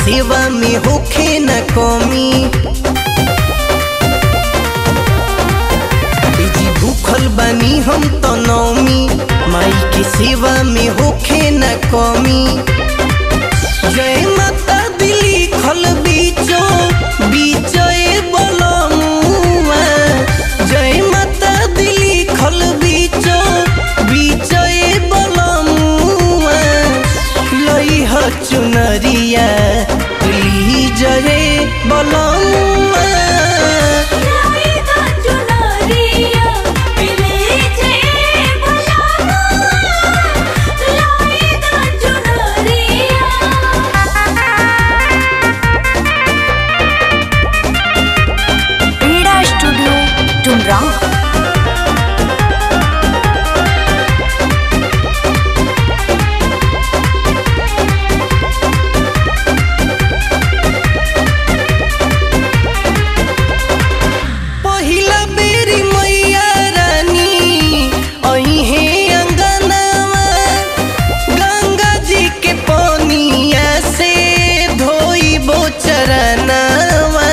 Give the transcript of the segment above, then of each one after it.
सेवा में होखे न कमी ए जी भूखल बानी हम तो नौमी माई के सेवा में होखे न कमी जय माता दिली खल बीचो बीचो ए बलमुआ जय माता दिली खल बीचो बीचो ए बलमुआ लई ह चुनरिया ली जय बलमुआ लाइदा चुनरिया पिले जे भलावा लाइदा चुनरिया क्रीडा स्टूडियो टुमराव पहिला बेरी मैया रानी अहे अंगनावा गंगा जी के पनिया से धोइबो चरनावा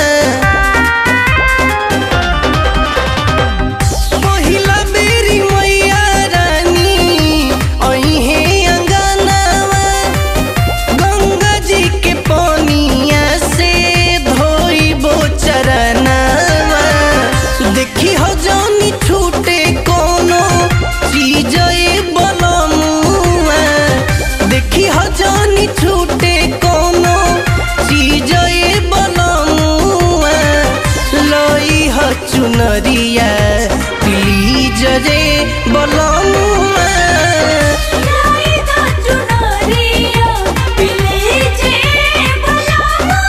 पहिला बेरी मैया रानी अहे अंगनावा गंगा जी के पनिया से धोइबो चरनावा देखी हो जानी छूटे कोनो चीज ए बलमुआ देखी हो जानी छूटे कोनो चीज ए बलमुआ लई ह चुनरिया प्लीज रे बलमुआ लाइदा चुनरिया पिले जे भलावा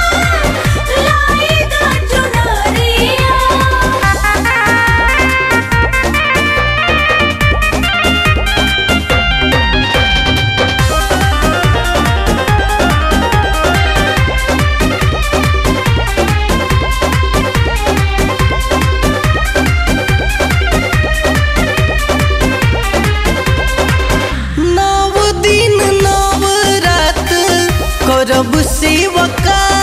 लाइदा चुनरिया नव दिन नव रात करब सेवका